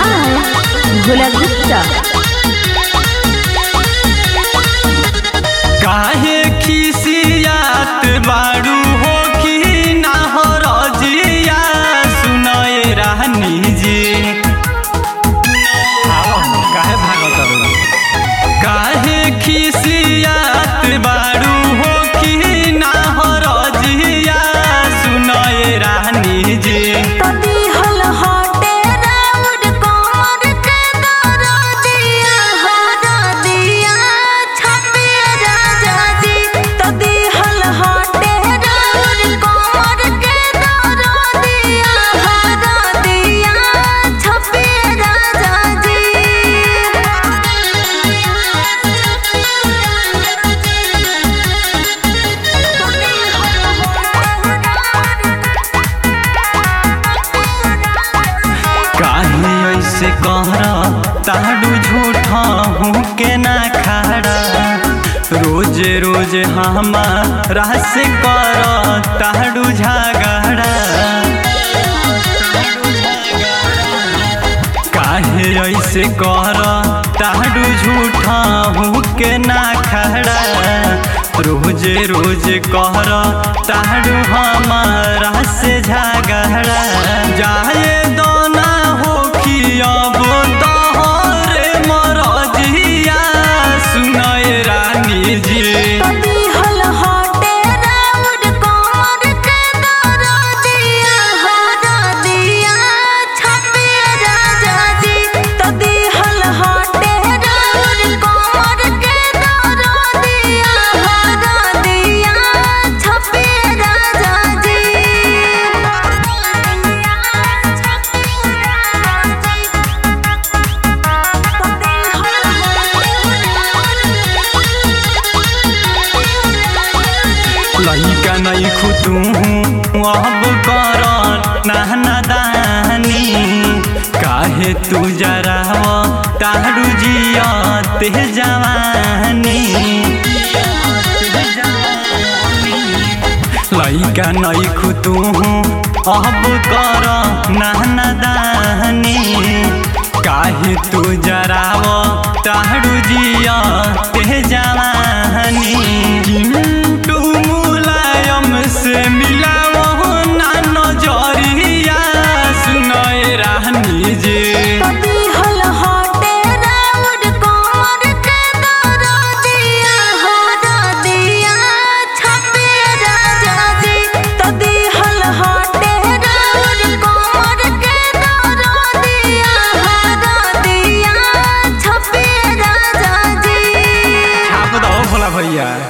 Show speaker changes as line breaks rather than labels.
By Bhola Gupta
काहे खिसियात बारू हो कि ना हो रजिया सुनए रानी जी आओ, काहे भागत बारू? काहे खिसियात बारू हो कि ना हो रजिया सुनए रानी जी
तदी हल हटे राउर कमर के दरदिया हरदिया छपे राजा जी तदी हल हटे राउर कमर के दरदिया हरदिया छपे राजा
काहे ऐसे कहरा ताडू झूठा हूँ के ना खड़ा रोज रोज हमारा से कर ताडू झगड़ा काहे ऐसे कर ताडू झूठा हूँ के ना खड़ा रोज रोज कहर ताडू हमारा से झगड़ा जाए दोना हो कि अब तोहरे मरजिया सुनय रानी जी
तदी हल हटे राउर कमर के दरदिया हरदिया छपे राजा जी तदी हल हटे राउर कमर के दरदिया हरदिया छपे राजा
लइका नहीं खुतू अब कर नहना दानी काहे तू जरा तारू जिया ते जवानी लइका नहीं खुतू अब कर नहना दानी काहे तू जराव तारू जिया ते जवानी चिंटू मुलायम से मिलाव ना नजरिया सुनय रानी जी
तदी हल हटे राउर कमर के दरदिया हरदिया छपे राजा जी तदी हल हटे राउर कमर के दरदिया हरदिया छपे राजा जी
छाप दो भोला भैया